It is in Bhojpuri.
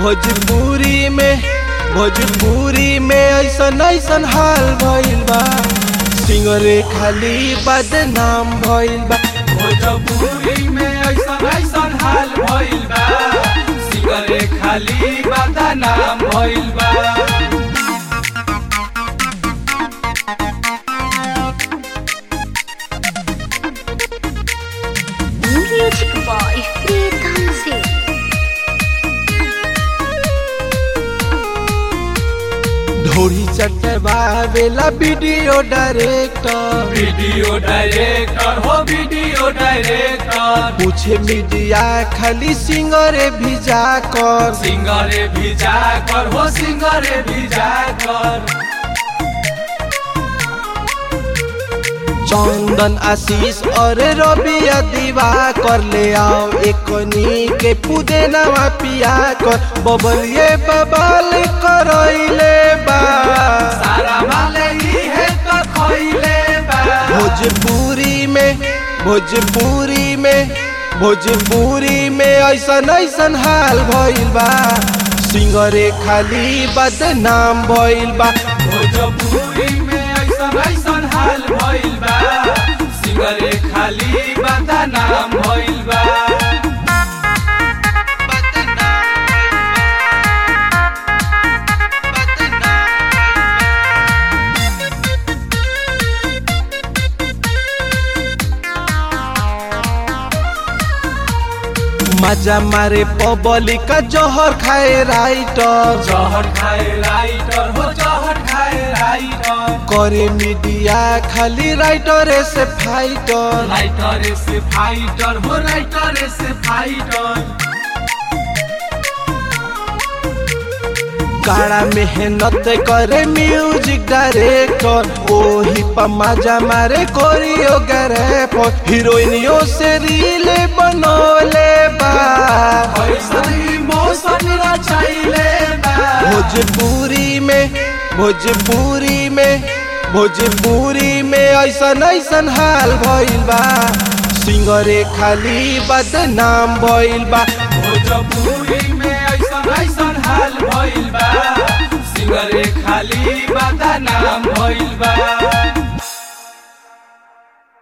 भोजपुरी में भोजपुरी में ऐसन ऐसन हाल भइल बा सिंगरे खाली बदनाम भइल बा भोजपुरी में ऐसन ऐसन हाल भइल बा सिगरे खाली बदनाम भइल बा म्यूजिक बॉय प्रीतम सिंह ढोरी चटवावेला वीडियो डायरेक्टर वीडियो डायरेक्टर हो वीडियो डायरेक्टर पूछे मीडिया खाली सिंगरे भिजा कर सिंगरे भिजा कर हो सिंगरे भिजा कर चंदन आशीष और रबिया दीवा कर ले आओ एकनी के पुदेनवा पिया कर बबलिए बबल करैले बा सारा माले ही है तो खइले बा भोजपुरी में भोजपुरी में भोजपुरी में ऐसन ऐसन हाल भइल बा सिंगरे खाली बदनाम भइल बा भोजपुरी में ऐसन ऐसन हाल भइल बा सिंगरे खाली बदनाम भइल बा मजा मारे पबली का जहर खाए राइटर जहर खाए राइटर हो जहर खाए राइटर करे मीडिया खाली राइटर से फाइटर राइटर से फाइटर हो राइटर से फाइटर काड़ा मेहनत करे म्यूजिक डायरेक्टर ओही पर मजा मारे कोरियोग्राफर हीरोइनियों से रील बनोले बा ऐसन इमोशन रचाइले बा भोजपुरी में भोजपुरी में भोजपुरी में ऐसन ऐसन हाल भइल बा सिंगरे खाली बदनाम भइल बा भोजपुरी में ऐसन ऐसन हाल भइल बा सिंगरे खाली बदनाम भइल बा